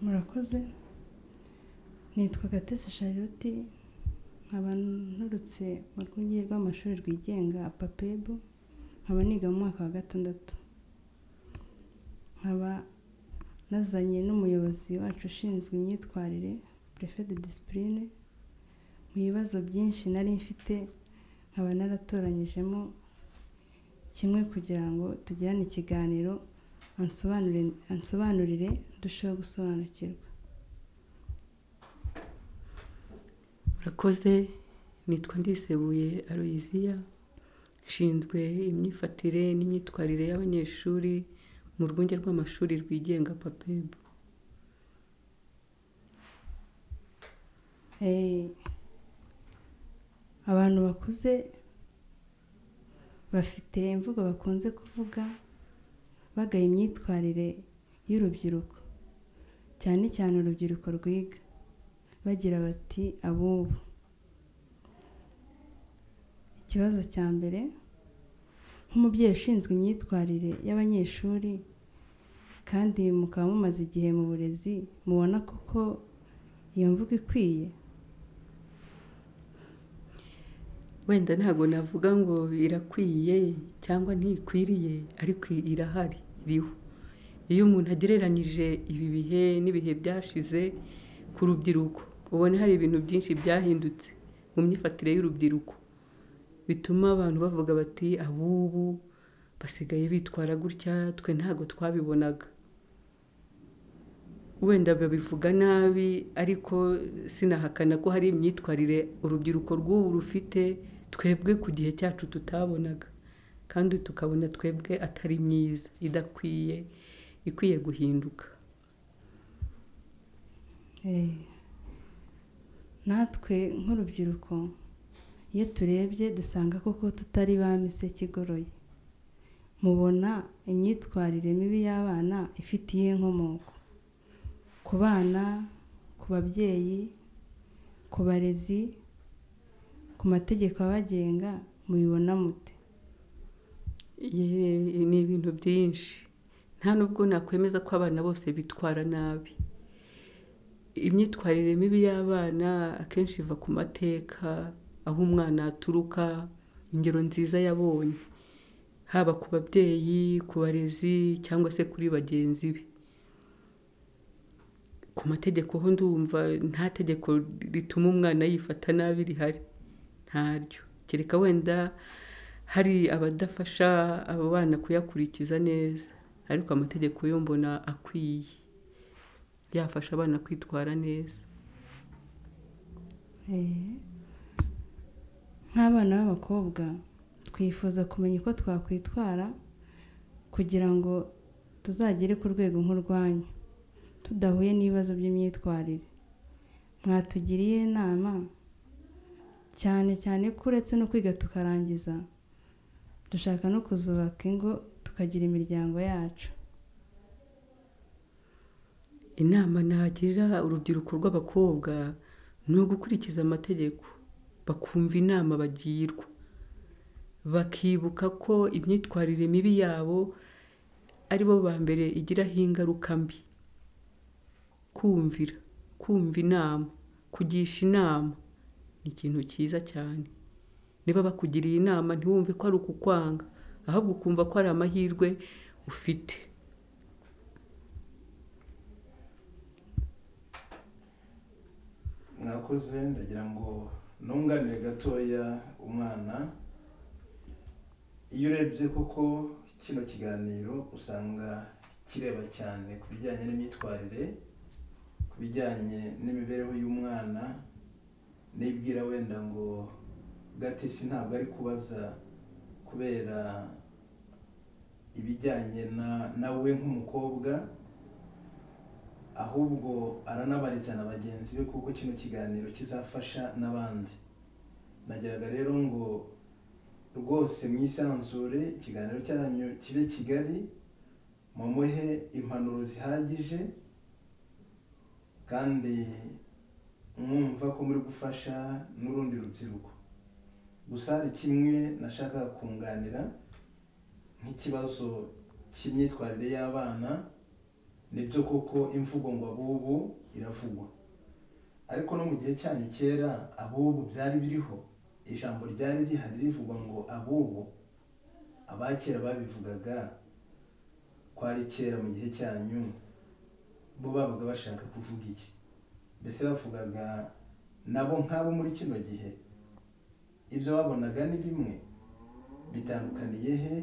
murakoze nitwa gatese charlotte nkaba nturutse mu rwunge rw'amashuri rwigenga papebo nkaba niga mu mwaka wa gatandatu nkaba nazanye n'umuyobozi wacu ushinzwe imyitwarire prefe de disipurine mu bibazo byinshi nari mfite nkaba naratoranyijemo kimwe kugira ngo tugirane ikiganiro ansobanurire ndusheho gusobanukirwa murakoze nitwa ndisebuye aloyiziya nshinzwe imyifatire n'imyitwarire y'abanyeshuri mu rwunge rw'amashuri rwigenga papebu abantu bakuze bafite imvugo bakunze kuvuga bagaye imyitwarire y'urubyiruko cyane cyane urubyiruko rwiga bagira bati abubu ikibazo cya mbere nk'umubyeyi ushinzwe imyitwarire y'abanyeshuri kandi mukaba mumaze igihe mu burezi mubona koko iyo mvugo ikwiye wenda ntabwo navuga ngo irakwiye cyangwa ntikwiriye ariko irahari iriho iyo umuntu agereranyije ibi bihe n'ibihe byashize ku rubyiruko ubona hari ibintu byinshi byahindutse mu myifatire y'urubyiruko bituma abantu bavuga bati abubu basigaye bitwara gutya twe ntabwo twabibonaga wenda babivuga nabi ariko sinahakana ko hari imyitwarire urubyiruko rw'ubu rufite twebwe ku gihe cyacu tutabonaga kandi tukabona twebwe atari myiza idakwiye ikwiye guhinduka natwe nk'urubyiruko iyo turebye dusanga koko tutari ba mise kigoroye mubona imyitwarire mibi y'abana ifitiye inkomoko ku bana ku babyeyi ku barezi ku mategeko abagenga mubibona mute ni ibintu byinshi nta nubwo nakwemeza ko abana bose bitwara nabi imyitwarire mibi y'abana akenshi iva ku mateka aho umwana aturuka ingero nziza yabonye haba ku babyeyi ku barezi cyangwa se kuri bagenzi be ku mategeko ho ndumva nta tegeko rituma umwana yifata nabi rihari ntaryo kereka wenda hari abadafasha abo bana kuyakurikiza neza ariko amategeko yo mbona akwiye yafasha abana kwitwara neza nk'abana b'abakobwa twifuza kumenya uko twakwitwara kugira ngo tuzagere ku rwego nk'urwanyu tudahuye n'ibibazo by'imyitwarire mwatugiriye inama cyane cyane ko uretse no kwiga tukarangiza dushaka no kuzubaka ingo tukagira imiryango yacu inama nagira urubyiruko rw'abakobwa ni ugukurikiza amategeko bakumva inama bagirwa bakibuka ko imyitwarire mibi yabo ari bo ba mbere igiraho ingaruka mbi kumvira kumva inama kugisha inama ni ikintu cyiza cyane niba bakugiriye inama ntiwumve ko ari ukukwanga ahubwo ukumva ko ari amahirwe ufite mwakoze ndagira ngo ntunganire gatoya umwana iyo urebye koko kino kiganiro usanga kireba cyane ku bijyanye n'imyitwarire bijyanye n'imibereho y'umwana nibwira wenda ngo gatisi ntabwo ari kubaza kubera ibijyanye na we nk'umukobwa ahubwo aranabaritse na bagenzi be kuko kino kiganiro kizafasha n'abandi nageraga rero ngo rwose mwisanzure ikiganiro cyanyu kibe kigali mumuhe impanuro zihagije kandi mwumva ko muri gufasha n'urundi rubyiruko gusa hari kimwe nashakaga kunganira nk'ikibazo cy'imyitwarire y'abana nibyo koko imvugo ngo abubu iravugwa ariko no mu gihe cyanyu kera abubu byari biriho ijambo ryari rihari rivuga ngo abubu abakera babivugaga kwari kera mu gihe cyanyu bo babaga bashaka kuvuga iki mbese bavugaga nabo nk'abo muri kino gihe ibyo babonaga ni bimwe bitandukaniye he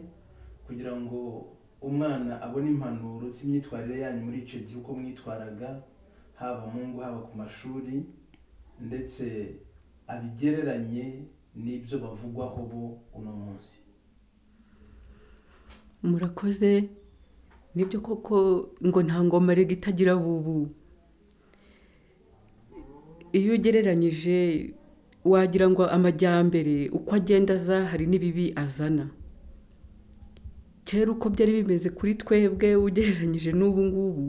kugira ngo umwana abone impanuro z'imyitwarire yanyu muri icyo gihe uko mwitwaraga haba mu ngo haba ku mashuri ndetse abigereranye n'ibyo bavugwaho bo uno munsi murakoze nibyo koko ngo nta ngoma rega itagira bubu iyo ugereranyije wagira ngo amajyambere uko agenda aza hari n'ibibi azana kera uko byari bimeze kuri twebwe ugereranyije n'ubu ngubu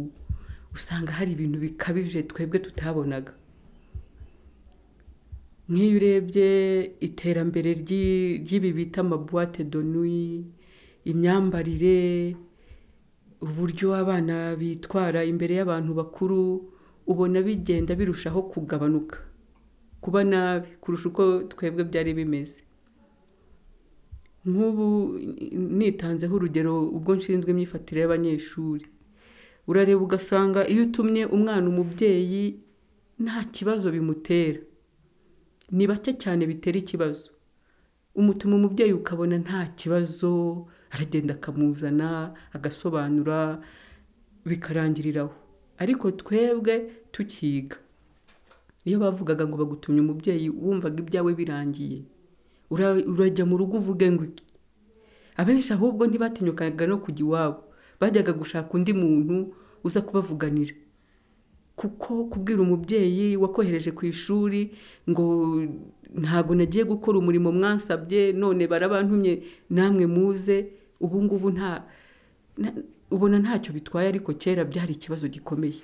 usanga hari ibintu bikabije twebwe tutabonaga nk'iyo urebye iterambere ry'ibi bita amabuwate donuyi imyambarire uburyo abana bitwara imbere y'abantu bakuru ubona bigenda birushaho kugabanuka kuba nabi kurusha uko twebwe byari bimeze nk'ubu nitanzeho urugero ubwo nshinzwe imyifatire y'abanyeshuri urareba ugasanga iyo utumye umwana umubyeyi nta kibazo bimutera ni bake cyane bitera ikibazo umutuma umubyeyi ukabona nta kibazo aragenda akamuzana agasobanura bikarangiriraho ariko twebwe tukiga iyo bavugaga ngo bagutumye umubyeyi wumvaga ibyawe birangiye urajya mu rugo uvuge ngo iki abenshi ahubwo ntibatinyukaga no kujya iwabo bajyaga gushaka undi muntu uza kubavuganira kuko kubwira umubyeyi wakohereje ku ishuri ngo ntabwo nagiye gukora umurimo mwansabye none barabantumye namwe muze ubu ngubu nta ubona ntacyo bitwaye ariko kera byari ikibazo gikomeye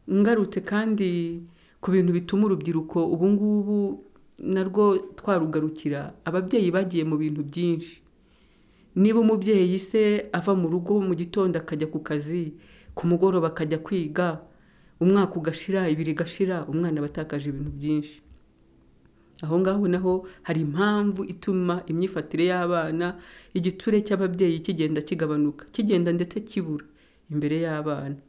ngarutse kandi ku bintu bituma urubyiruko ubu ngubu narwo twarugarukira ababyeyi bagiye mu bintu byinshi niba umubyeyi se ava mu rugo mu gitondo akajya ku kazi ku mugoroba akajya kwiga umwaka ugashira ibiri igashira umwana aba atakaje ibintu byinshi aho ngaho naho hari impamvu ituma imyifatire y'abana igiture cy'ababyeyi kigenda kigabanuka kigenda ndetse kibura imbere y'abana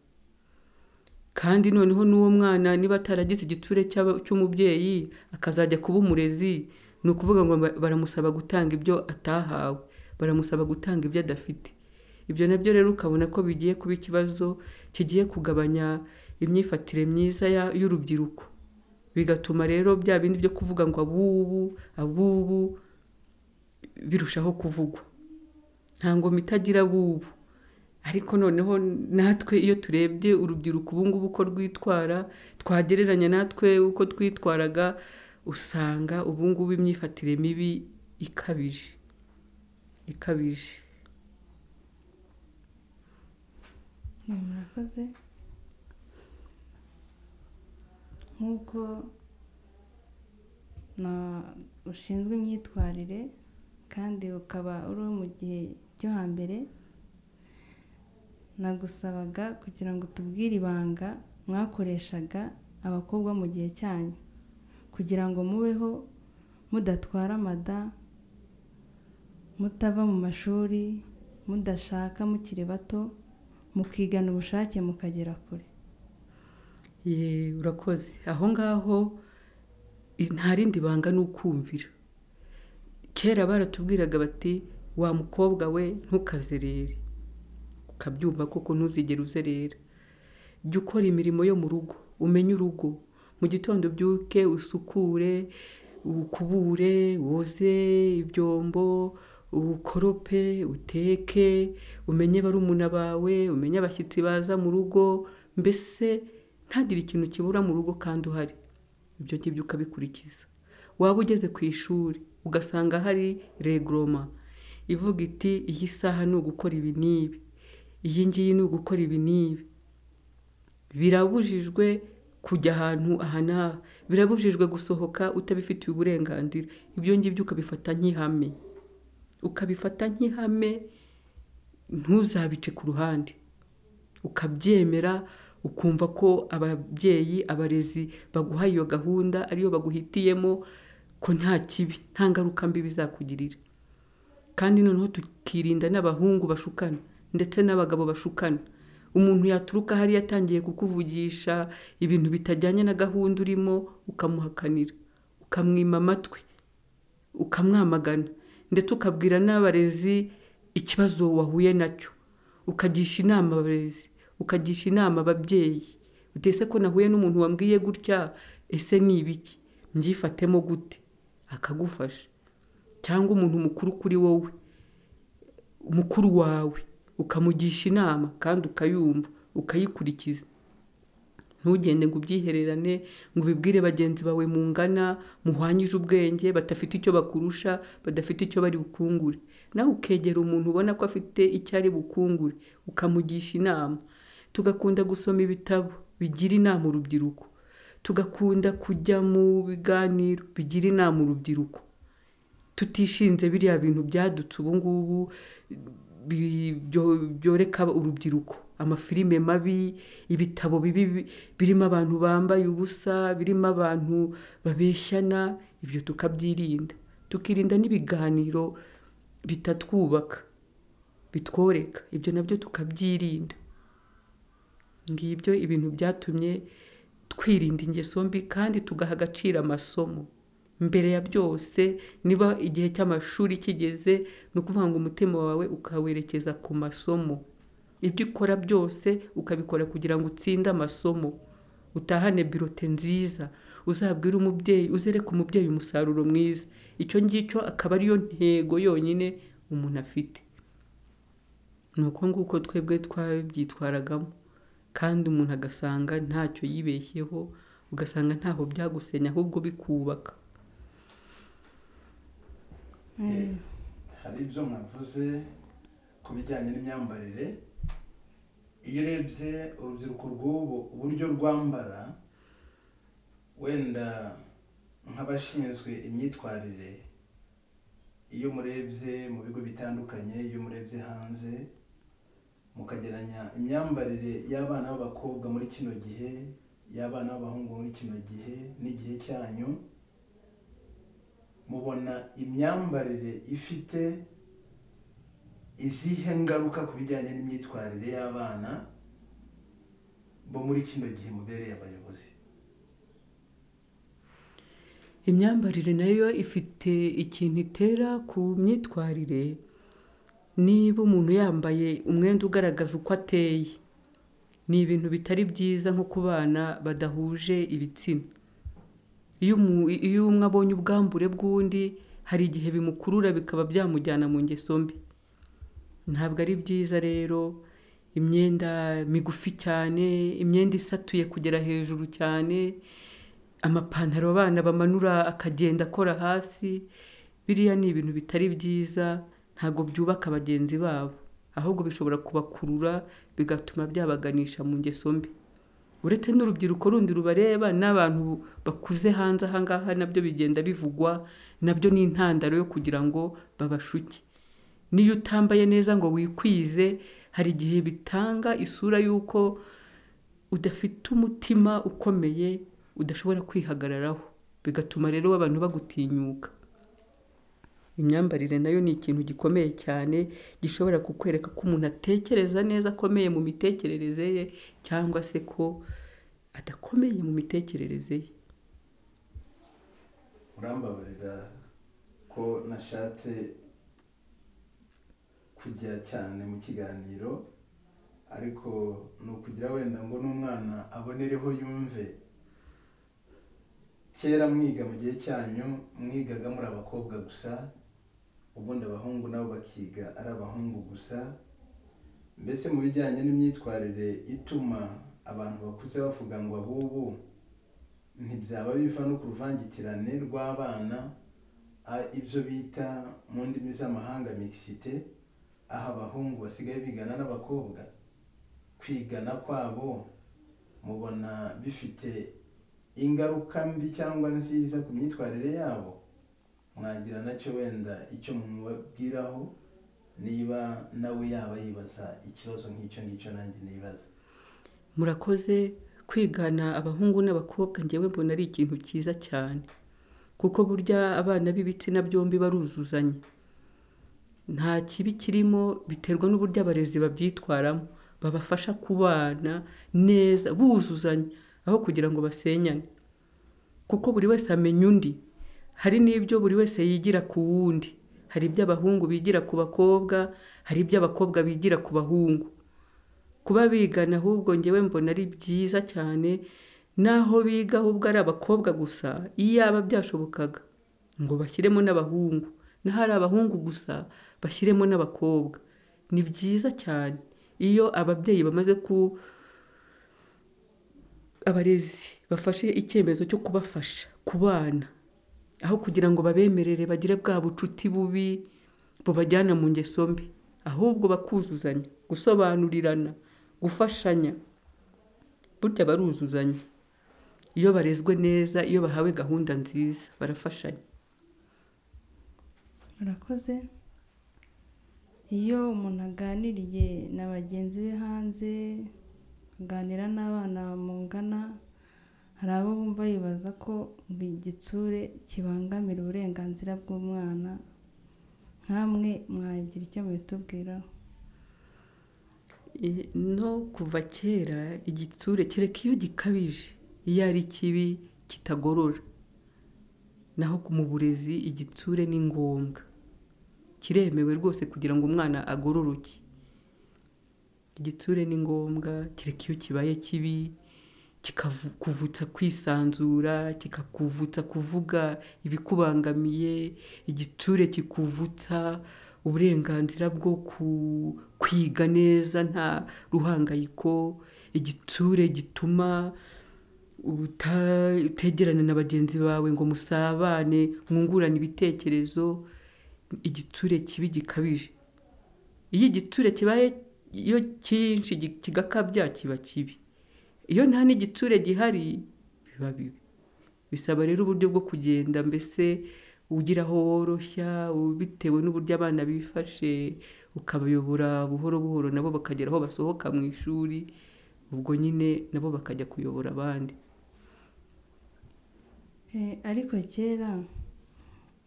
kandi noneho n'uwo mwana niba ataragize igiture cy'umubyeyi akazajya kuba umurezi ni ukuvuga ngo baramusaba gutanga ibyo atahawe baramusaba gutanga ibyo adafite ibyo nabyo rero ukabona ko bigiye kuba ikibazo kigiye kugabanya imyifatire myiza y'urubyiruko bigatuma rero bya bindi byo kuvuga ngo abubu abubu birushaho kuvugwa nta ngoma itagira abubu ariko noneho natwe iyo turebye urubyiruko ubu ngubu uko rwitwara twagereranya natwe uko twitwaraga usanga ubu ngubu imyifatire mibi ikabije ikabije murakoze nk'uko ushinzwe imyitwarire kandi ukaba uri mu gihe cyo hambere nagusabaga kugira ngo tubwire ibanga mwakoreshaga abakobwa mu gihe cyanyu kugira ngo mubeho mudatwara amada mutava mu mashuri mudashaka mukiri bato mukigana ubushake mukagera kure ye urakoze aho ngaho nta rindi banga ni ukumvira kera baratubwiraga bati wa mukobwa we ntukazerere ukabyumva koko ntuzigere uzerera jya ukora imirimo yo mu rugo umenye urugo mu gitondo ubyuke usukure ukubure woze ibyombo ukorope uteke umenye barumuna bawe umenye abashyitsi baza mu rugo mbese ntagire ikintu kibura mu rugo kandi uhari ibyo ngibyo ukabikurikiza waba ugeze ku ishuri ugasanga hari regoroma ivuga iti iyi saha ni ugukora ibi n'ibi iyi ngiyi ni ugukora ibi n'ibi birabujijwe kujya ahantu aha n'aha birabujijwe gusohoka utabifitiye uburenganzira ibyo ngibyo ukabifata nk'ihame ukabifata nk'ihame ntuzabice ku ruhande ukabyemera ukumva ko ababyeyi abarezi baguha iyo gahunda ariyo baguhitiyemo ko nta kibi nta ngaruka mbi bizakugirira kandi noneho tukirinda n'abahungu bashukana ndetse n'abagabo bashukana umuntu yaturuka hariya atangiye kukuvugisha ibintu bitajyanye na gahunda urimo ukamuhakanira ukamwima amatwi ukamwamagana ndetse ukabwira n'abarezi ikibazo wahuye nacyo ukagisha inama abarezi ukagisha inama ababyeyi utese ko nahuye n'umuntu wambwiye gutya ese ni ibiki myifatemo gute akagufasha cyangwa umuntu mukuru kuri wowe mukuru wawe ukamugisha inama kandi ukayumva ukayikurikiza ntugende ngo ubyihererane ngo ubibwire bagenzi bawe mungana muhwanyije ubwenge badafite icyo bakurusha badafite icyo bari bukungure nawe ukegera umuntu ubona ko afite icyo ari bukungure ukamugisha inama tugakunda gusoma ibitabo bigira inama urubyiruko tugakunda kujya mu biganiro bigira inama urubyiruko tutishinze biriya bintu byadutse ubu ngubu byoreka urubyiruko amafilime mabi ibitabo bibi birimo abantu bambaye ubusa birimo abantu babeshyana ibyo tukabyirinda tukirinda n'ibiganiro bitatwubaka bitworeka ibyo nabyo tukabyirinda ngibyo ibintu byatumye twirinda ingeso mbi kandi tugaha agaciro amasomo mbere ya byose niba igihe cy'amashuri kigeze ni ukuvuga ngo umutima wawe ukawerekeza ku masomo ibyo ukora byose ukabikora kugira ngo utsinde amasomo utahane birote nziza uzabwire umubyeyi uzereke umubyeyi umusaruro mwiza icyo ngicyo akaba ariyo ntego yonyine umuntu afite ni uko nguko twebwe twabyitwaragamo kandi umuntu agasanga ntacyo yibeshyeho ugasanga ntaho byagusenya ahubwo bikubaka hari ibyo mwavuze ku bijyanye n'imyambarire iyo urebye urubyiruko rw'ubu uburyo rwambara wenda nk'abashinzwe imyitwarire iyo murebye mu bigo bitandukanye iyo murebye hanze mukageranya imyambarire y'abana b'abakobwa muri kino gihe y'abana b'abahungu muri kino gihe n'igihe cyanyu mubona imyambarire ifite izihe ngaruka ku bijyanye n'imyitwarire y'abana bo muri kino gihe mubereye abayobozi imyambarire nayo ifite ikintu itera ku myitwarire niba umuntu yambaye umwenda ugaragaza uko ateye ni ibintu bitari byiza nko ku bana badahuje ibitsina iyo umwe abonye ubwambure bw'undi hari igihe bimukurura bikaba byamujyana mu ngeso mbi ntabwo ari byiza rero imyenda migufi cyane imyenda isatuye kugera hejuru cyane amapantaro abana bamanura akagenda akora hasi biriya ni ibintu bitari byiza ntabwo byubaka bagenzi babo ahubwo bishobora kubakurura bigatuma byabaganisha mu ngeso mbi uretse n'urubyiruko rundi rubareba n'abantu bakuze hanze aha ngaha nabyo bigenda bivugwa nabyo ni intandaro yo kugira ngo babashuke niyo utambaye neza ngo wikwize hari igihe bitanga isura y'uko udafite umutima ukomeye udashobora kwihagararaho bigatuma rero abantu bagutinyuka imyambarire nayo ni ikintu gikomeye cyane gishobora kukwereka ko umuntu atekereza neza akomeye mu mitekerereze ye cyangwa se ko adakomeye mu mitekerereze ye urambabarira ko nashatse kujya cyane mu kiganiro ariko ni ukugira wenda ngo n'umwana abonereho yumve kera mwiga mu gihe cyanyu mwigaga muri abakobwa gusa ubundi abahungu nabo bakiga ari abahungu gusa mbese mu bijyanye n'imyitwarire ituma abantu bakuze bavuga ngo ahubwo ntibyaba biva no ku ruvangitirane rw'abana ibyo bita mu ndimi z'amahanga mixite aho abahungu basigaye bigana n'abakobwa kwigana kwabo mubona bifite ingaruka mbi cyangwa nziza ku myitwarire yabo mwagira nacyo wenda icyo mubabwiraho niba nawe yaba yibaza ikibazo nk'icyo ngicyo nanjye nibaza murakoze kwigana abahungu n'abakobwa ngewe mbona ari ikintu cyiza cyane kuko burya abana b'ibitsina byombi baruzuzanya nta kibi kirimo biterwa n'uburyo abarezi babyitwaramo babafasha kubana neza buzuzanya aho kugira ngo basenyane kuko buri wese amenya undi hari n'ibyo buri wese yigira ku wundi hari ibyo abahungu bigira ku bakobwa hari ibyo abakobwa bigira ku bahungu kuba bigana ahubwo ngewe mbona ari byiza cyane n'aho biga ahubwo ari abakobwa gusa iyo yaba byashobokaga ngo bashyiremo n'abahungu n'ahari abahungu gusa bashyiremo n'abakobwa ni byiza cyane iyo ababyeyi bamaze ku abarezi bafashe icyemezo cyo kubafasha ku bana aho kugira ngo babemerere bagire bwa bucuti bubi bubajyana mu ngeso mbi ahubwo bakuzuzanya gusobanurirana gufashanya burya baruzuzanya iyo barezwe neza iyo bahawe gahunda nziza barafashanya murakoze iyo umuntu aganiriye na bagenzi be hanze aganira n'abana mungana hari abo bumva bibaza ko igitsure kibangamira uburenganzira bw'umwana nkamwe mwagira icyo mubitubwiraho no kuva kera igitsure kereka iyo gikabije iyo ari kibi kitagorora naho mu burezi igitsure ni ngombwa kiremewe rwose kugira ngo umwana agororoke igitsure ni ngombwa kereka iyo kibaye kibi kikakuvutsa kwisanzura kikakuvutsa kuvuga ibikubangamiye igitsure kikuvutsa uburenganzira bwo kwiga neza nta ruhangayiko igitsure gituma utegerana na bagenzi bawe ngo musabane mwungurane ibitekerezo igitsure kibi gikabije iyo igitsure kibaye iyo cyinshi kigakabya kiba kibi iyo nta n'igitsure gihari biba bibi bisaba rero uburyo bwo kugenda mbese ugira aho woroshya bitewe n'uburyo abana bifashe ukabayobora buhoro buhoro nabo bakagera aho basohoka mu ishuri ubwo nyine nabo bakajya kuyobora abandi ariko kera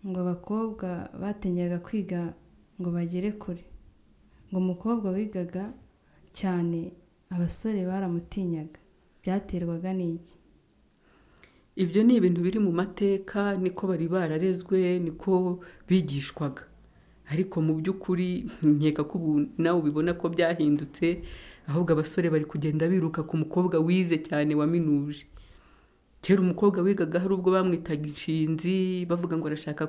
ngo abakobwa batenyaga kwiga ngo bagere kure ngo umukobwa wigaga cyane abasore baramutinyaga byaterwaga n'iki ibyo ni ibintu biri mu mateka niko bari bararezwe niko bigishwaga ariko mu by'ukuri nkeka ko ubu nawe ubibona ko byahindutse ahubwo abasore bari kugenda biruka ku mukobwa wize cyane waminuje kera umukobwa wigaga hari ubwo bamwitaga inshinzi bavuga ngo arashaka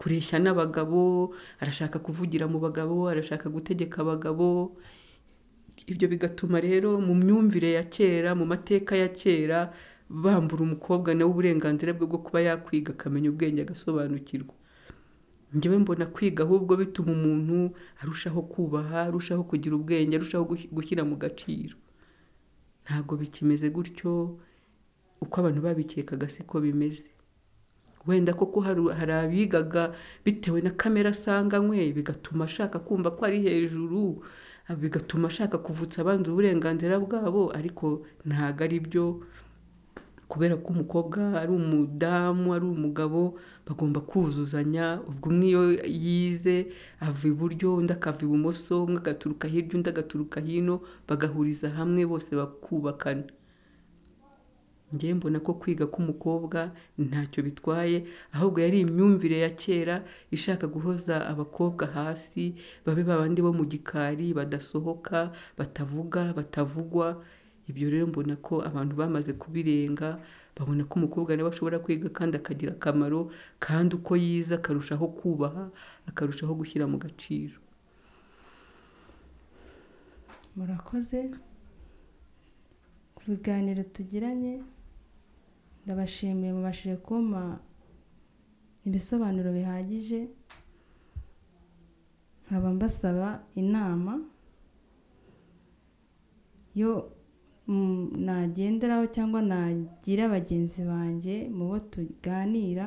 kureshya n'abagabo arashaka kuvugira mu bagabo arashaka gutegeka abagabo ibyo bigatuma rero mu myumvire ya kera mu mateka ya kera bambura umukobwa nawe uburenganzira bwe bwo kuba yakwiga akamenya ubwenge agasobanukirwa ngewe mbona kwiga ahubwo bituma umuntu arushaho kubaha arushaho kugira ubwenge arushaho gushyira mu gaciro ntabwo bikimeze gutyo uko abantu babikekaga siko bimeze wenda koko hari abigaga bitewe na kamere asanganywe bigatuma ashaka kumva ko ari hejuru bigatuma ashaka kuvutsa abandi uburenganzira bwabo ariko ntabwo ari byo kubera ko umukobwa ari umudamu ari umugabo bagomba kuzuzanya ubwo umwe iyo yize ava iburyo undi akava ibumoso umwe agaturuka hirya undi agaturuka hino bagahuriza hamwe bose bakubakana ngewe mbona ko kwiga k'umukobwa ntacyo bitwaye ahubwo yari imyumvire ya kera ishaka guhoza abakobwa hasi babe babandi bo mu gikari badasohoka batavuga batavugwa ibyo rero mbona ko abantu bamaze kubirenga babona ko umukobwa nawe ashobora kwiga kandi akagira akamaro kandi uko yize akarushaho kubaha akarushaho gushyira mu gaciro murakoze ku biganiro tugiranye ndabashimiye mubashije kumpa ibisobanuro bihagije nkaba mbasaba inama yo nagenderaho cyangwa nagira bagenzi banjye mu bo tuganira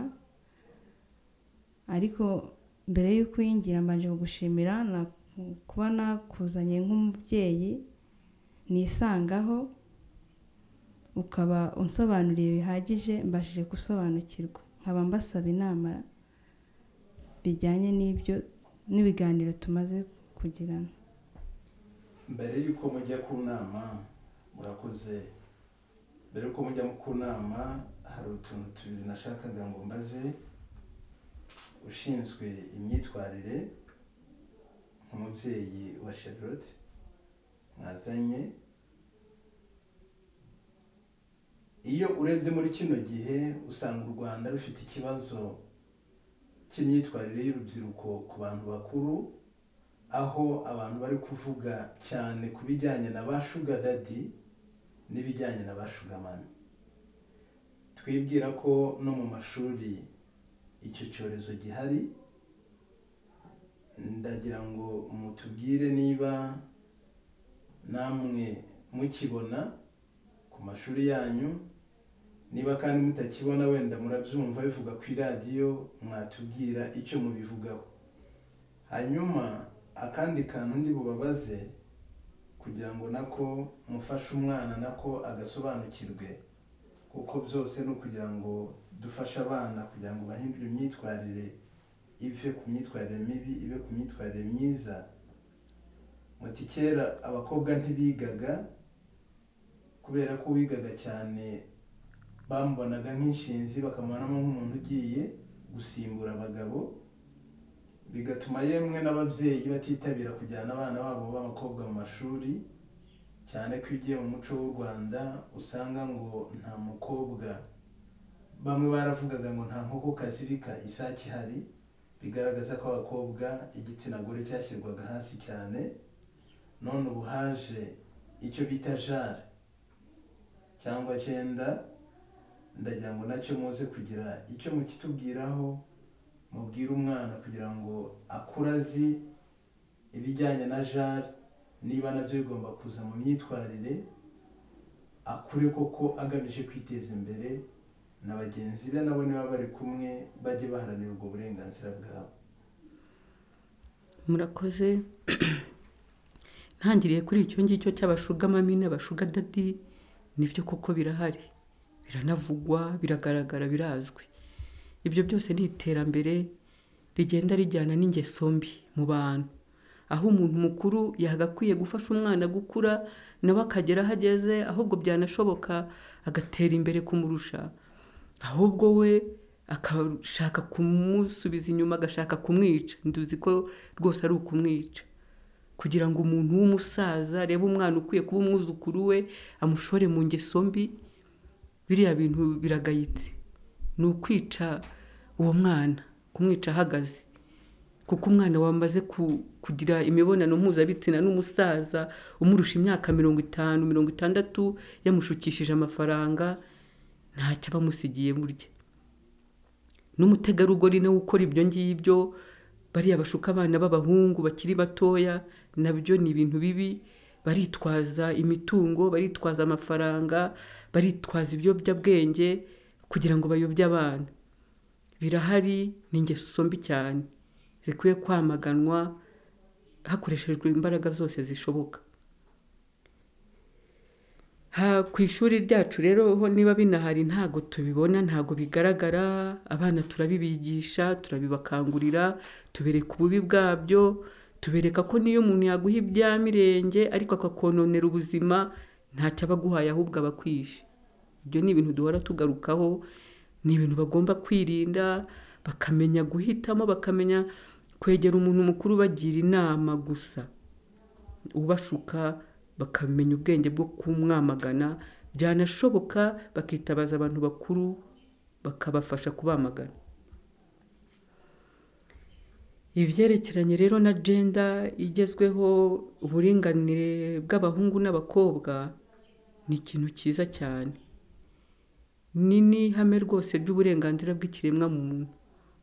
ariko mbere y'uko uyingira mbanje kugushimira naku- kuba nakuzanye nk'umubyeyi nisangaho ukaba unsobanuriye bihagije mbashije gusobanukirwa nkaba mbasaba inama bijyanye n'ibyo n'ibiganiro tumaze kugirana mbere y'uko mujya ku nama murakoze mbere y'uko mujya ku nama hari utuntu tubiri nashakaga ngo mbaze ushinzwe imyitwarire nk'umubyeyi wa Charlotte mwazanye iyo urebye muri kino gihe usanga u rwanda rufite ikibazo cy'imyitwarire y'urubyiruko ku bantu bakuru aho abantu bari kuvuga cyane ku bijyanye na ba shuga dadi n'ibijyanye na ba shuga mani twibwira ko no mu mashuri icyo cyorezo gihari ndagira ngo mutubwire niba namwe mukibona ku mashuri yanyu niba kandi mutakibona wenda murabyumva bivuga ku iradiyo mwatubwira icyo mubivugaho hanyuma akandi kantu ndi bubabaze kugira ngo nako mufashe umwana nako agasobanukirwe kuko byose ni ukugira ngo dufashe abana kugira ngo bahindure imyitwarire ive ku myitwarire mibi ibe ku myitwarire myiza muti kera abakobwa ntibigaga kubera ko uwigaga cyane bamubonaga nk'inshinzi bakamubonamo nk'umuntu ugiye gusimbura abagabo bigatuma yemwe n'ababyeyi batitabira kujyana abana babo b'abakobwa mu mashuri cyane ko iyo ugiye mu muco w'u rwanda usanga ngo nta mukobwa bamwe baravugaga ngo nta nkoko kazirika isake ihari bigaragaza ko abakobwa igitsina gore cyashyirwaga hasi cyane none ubu haje icyo bita jare cyangwa cyenda ndagira ngo nacyo muze kugira icyo mukitubwiraho mubwire umwana kugira ngo akure azi ibijyanye na jari niba nabyo bigomba kuza mu myitwarire akure koko agamije kwiteza imbere na bagenzi be nabo niba bari kumwe bajye baharanira ubwo burenganzira bwabo murakoze ntangiriye kuri icyo ngicyo cy'abashugamami n'abashugadadi nibyo koko birahari biranavugwa biragaragara birazwi ibyo byose ni iterambere rigenda rijyana n'ingeso mbi mu bantu aho umuntu mukuru yagakwiye gufasha umwana gukura nawe akagera aho ageze ahubwo byanashoboka agatera imbere kumurusha ahubwo we akashaka kumusubiza inyuma agashaka kumwica nduzi ko rwose ari ukumwica kugira ngo umuntu w'umusaza arebe umwana ukwiye kuba umwuzukuru we amushore mu ngeso mbi biriya bintu biragayitse ni ukwica uwo mwana kumwica ahagaze kuko umwana wamaze ku- kugira imibonano mpuzabitsina n'umusaza umurusha imyaka mirongo itanu mirongo itandatu yamushukishije amafaranga ntacyo aba amusigiye burya n'umutegarugori nawe ukora ibyo ngibyo bariya bashuka abana b'abahungu bakiri batoya nabyo ni ibintu bibi baritwaza imitungo baritwaza amafaranga baritwaza ibiyobyabwenge kugira ngo bayobye abana birahari ni ingeso mbi cyane zikwiye kwamaganwa hakoreshejwe imbaraga zose zishoboka Ha- ku ishuri ryacu rero ho niba binahari ntago tubibona ntago bigaragara abana turabibigisha turabibakangurira tubereka ububi bwabyo tubereka ko n'iyo umuntu yaguha ibyamirenge ariko akakononera ubuzima ntacyo aba aguhaye ahubwo aba akwishe ibyo ni ibintu duhora tugarukaho ni ibintu bagomba kwirinda bakamenya guhitamo bakamenya kwegera umuntu mukuru bagira inama gusa ubashuka bakamenya ubwenge bwo kumwamagana byanashoboka bakitabaza abantu bakuru bakabafasha kubamagana ibyerekeranye rero na jenda igezweho uburinganire bw'abahungu n'abakobwa ni ikintu cyiza cyane ni n'ihame rwose ry'uburenganzira bw'ikiremwa muntu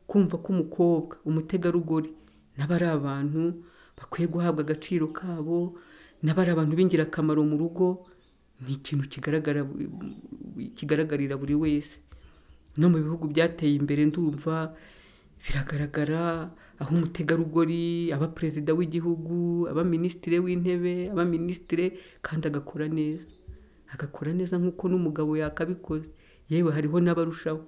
kumva ko umukobwa umutegarugori nabo ari abantu bakwiye guhabwa agaciro kabo nabo ari abantu b'ingirakamaro mu rugo ni ikintu kigaragara kigaragarira buri wese no mu bihugu byateye imbere ndumva biragaragara aho umutegarugori aba perezida w'igihugu aba minisitiri w'intebe aba minisitiri kandi agakora neza agakora neza nk'uko n'umugabo yakabikoze yewe hariho n'abarushaho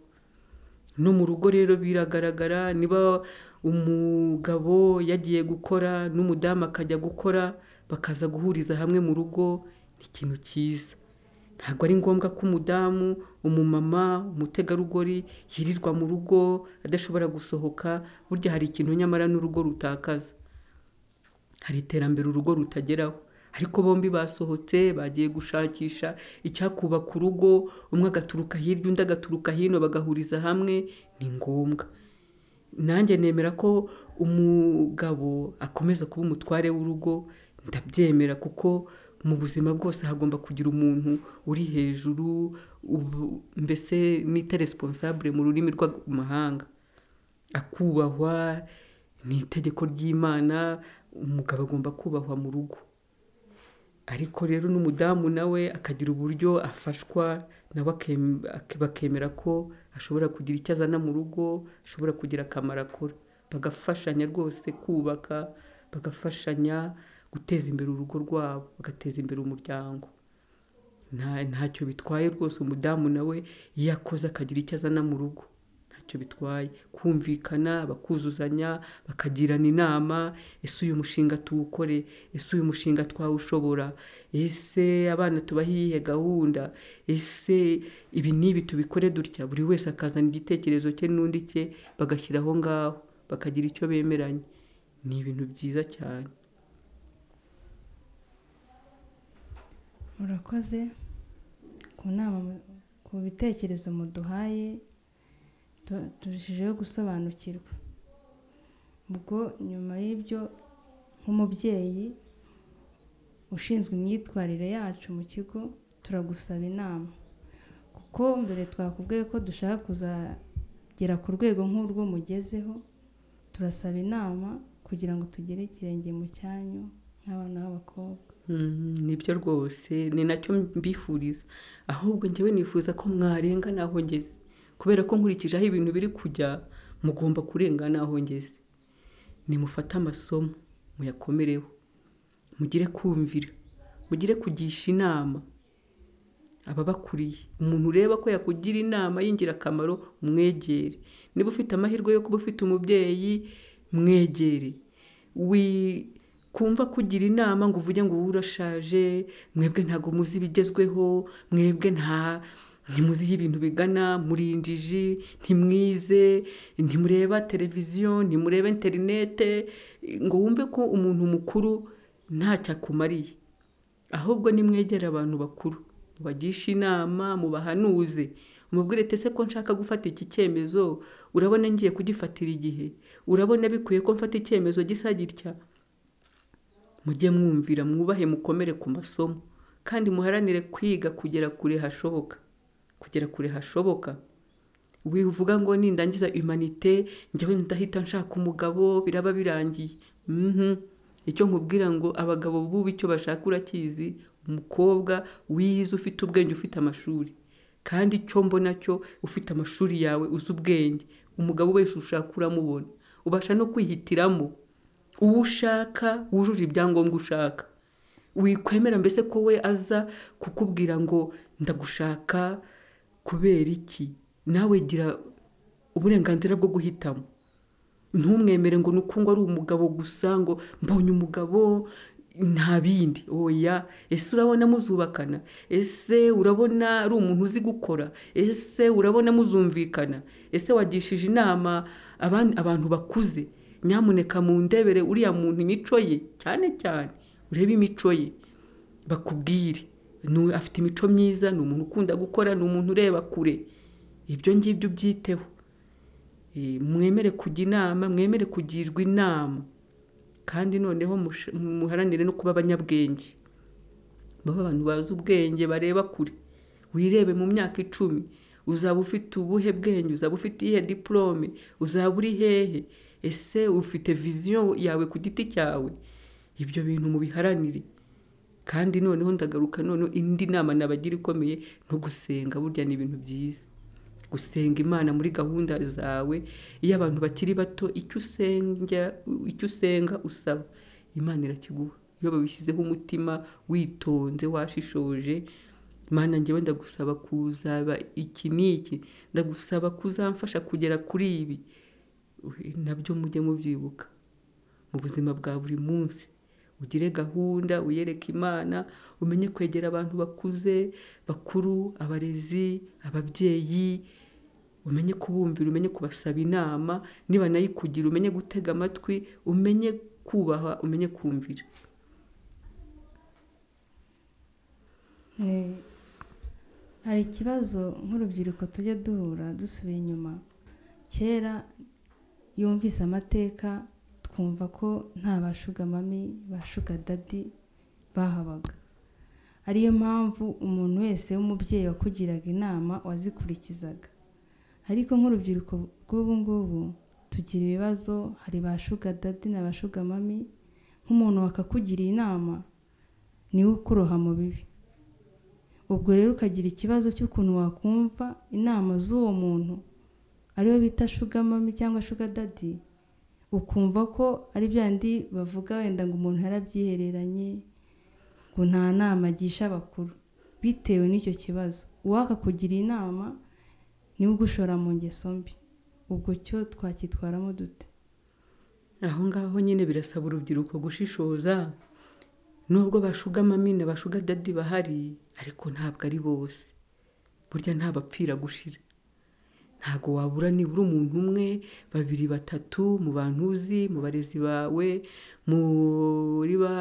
no mu rugo rero biragaragara niba umugabo yagiye gukora n'umudamu akajya gukora bakaza guhuriza hamwe mu rugo ni ikintu cyiza ntabwo ari ngombwa ko umudamu umumama umutegarugori yirirwa mu rugo adashobora gusohoka burya hari ikintu nyamara n'urugo rutakaza hari iterambere urugo rutageraho ariko bombi basohotse bagiye gushakisha icyakubaka urugo umwe agaturuka hirya undi agaturuka hino bagahuriza hamwe ni ngombwa nanjye nemera ko umugabo akomeza kuba umutware w'urugo ndabyemera kuko mu buzima bwose hagomba kugira umuntu uri hejuru mbese nita responsable mu rurimi rw'amahanga akubahwa ni itegeko ry'imana umugabo agomba kubahwa mu rugo ariko rero n'umudamu nawe akagira uburyo afashwa nawe bakemera ko ashobora kugira icyo azana mu rugo ashobora kugira akamaro akora bagafashanya rwose kubaka bagafashanya guteza imbere urugo rwabo bagateza imbere umuryango ntacyo bitwaye rwose umudamu nawe iyo akoze akagira icyo azana mu rugo ntacyo bitwaye kumvikana bakuzuzanya bakagirana inama ese uyu mushinga tuwukore ese uyu mushinga twawushobora ese abana tubahe iyihe gahunda ese ibi n'ibi tubikore dutya buri wese akazana igitekerezo cye n'undi cye bagashyira aho ngaho bakagira icyo bemeranya ni ibintu byiza cyane murakoze ku nama ku bitekerezo muduhaye turushijeho gusobanukirwa ubwo nyuma y'ibyo nk'umubyeyi ushinzwe imyitwarire yacu mu kigo turagusaba inama kuko mbere twakubwiye ko dushaka kuzagera ku rwego nk'urwo mugezeho turasaba inama kugira ngo tugere ikirenge mu cyanyu nk'abana b'abakobwa nibyo rwose ni nacyo mbifuriza ahubwo njyewe nifuza ko mwarenga naho ngeze kubera ko nkurikije aho ibintu biri kujya mugomba kurenga naho ngeze nimufate amasomo muyakomereho mugire kumvira mugire kugisha inama ababakuriye umuntu ureba ko yakugira inama y'ingirakamaro umwegere niba ufite amahirwe yo kuba ufite umubyeyi mwegere kumva kugira inama ngo uvuge ngo urashaje mwebwe ntabwo muzi ibigezweho mwebwe nta ntimuzi ibintu bigana muri injiji ntimwize ntimureba televiziyo ntimureba interinete ngo wumve ko umuntu mukuru ntacyo akumariye ahubwo nimwegere abantu bakuru mubagishe inama mubahanuze mubwire tese ko nshaka gufata iki cyemezo urabona ngiye kugifatira igihe urabona bikwiye ko mfata icyemezo gisa gitya mujye mwumvira mwubahe mukomere ku masomo kandi muharanire kwiga kugera kure hashoboka kugera kure hashoboka wivuga ngo nindangiza imanite njyewe ndahita nshaka umugabo biraba birangiye icyo nkubwira ngo abagabo bubu icyo bashaka urakizi umukobwa wize ufite ubwenge ufite amashuri kandi icyo mbona cyo ufite amashuri yawe uzi ubwenge umugabo wese ushaka uramubona ubasha no kwihitiramo uwo ushaka wujuje ibyangombwa ushaka wikwemera mbese ko we aza kukubwira ngo ndagushaka kubera iki nawe gira uburenganzira bwo guhitamo ntumwemere ngo nuko ngo ari umugabo gusa ngo mbonye umugabo nta bindi oya ese urabona muzubakana ese urabona ari umuntu uzi gukora ese urabona muzumvikana ese wagishije inama abantu bakuze nyamuneka mu ndebere uriya muntu imico ye cyane cyane urebe imico ye bakubwire afite imico myiza ni umuntu ukunda gukora ni umuntu ureba kure ibyo ngibyo ubyiteho mwemere kujya inama mwemere kugirwa inama kandi noneho muharanire no kuba abanyabwenge baba abantu bazi ubwenge bareba kure wirebe mu myaka icumi uzaba ufite ubuhe bwenge uzaba ufite iyihe diporome uzaba uri hehe ese ufite viziyo yawe ku giti cyawe ibyo bintu mubiharanire kandi noneho ndagaruka noneho indi nama nabagira ikomeye no gusenga burya ni ibintu byiza gusenga imana muri gahunda zawe iyo abantu bakiri bato icyo usenga icyo usenga usaba imana irakiguha iyo babishyizeho umutima witonze washishoje imana ngewe ndagusaba kuzaba iki n'iki ndagusaba kuzamfasha kugera kuri ibi nabyo mujye mubyibuka mu buzima bwa buri munsi ugire gahunda uyereke imana umenye kwegera abantu bakuze bakuru abarezi ababyeyi umenye kubumvira umenye kubasaba inama niba nayikugira umenye gutega amatwi umenye kubaha umenye kumvira hari ikibazo nk'urubyiruko tujya duhura dusubiye inyuma kera yumvise amateka twumva ko nta bashugamami bashugadadi bahabaga ariyo mpamvu umuntu wese w'umubyeyi wakugiraga inama wazikurikizaga ariko nk'urubyiruko rw'ubu ngubu tugira ibibazo hari ba shugadadi na ba shugamami nk'umuntu wakakugira inama niwe ukuroha mu bibi ubwo rero ukagira ikibazo cy'ukuntu wakumva inama z'uwo muntu ariwe bita shugamami cyangwa shugadadi ukumva ko ari byandi bavuga wenda ngo umuntu yarabyihereranye ngo nta nama agisha abakuru bitewe n'icyo kibazo uwakakugira inama niwe ugushora mu ngeso mbi ubwo cyo twacyitwaramo dute aho ngaho nyine birasaba urubyiruko gushishoza nubwo bashugamamina bashugadadi bahari ariko ntabwo ari bose burya ntabapfira gushira ntabwo wabura nibura umuntu umwe babiri batatu mu bantu uzi mu barezi bawe muri ba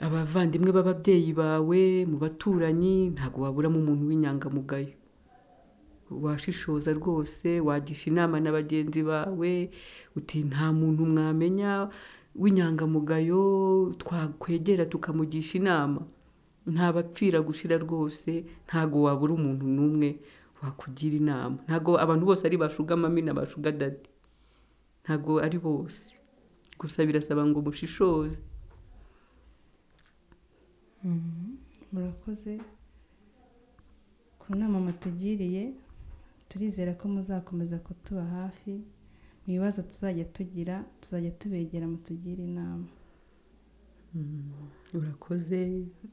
abavandimwe b'ababyeyi bawe mu baturanyi ntabwo waburamo umuntu w'inyangamugayo washishoza rwose wagisha inama na bagenzi bawe uti nta muntu mwamenya w'inyangamugayo twakwegera tukamugisha inama ntabapfira gushira rwose ntabwo wabura umuntu n'umwe wakugira inama ntabwo abantu bose ari bashugamami na bashugadadi ntabwo ari bose gusa birasaba ngo mushishoze murakoze ku nama mutugiriye turizera ko muzakomeza kutuba hafi mu bibazo tuzajya tugira tuzajya tubegera mutugire inama urakoze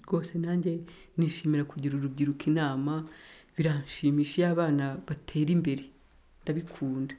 rwose nanjye nishimira kugira urubyiruko inama biranshimisha iyo abana batera imbere ndabikunda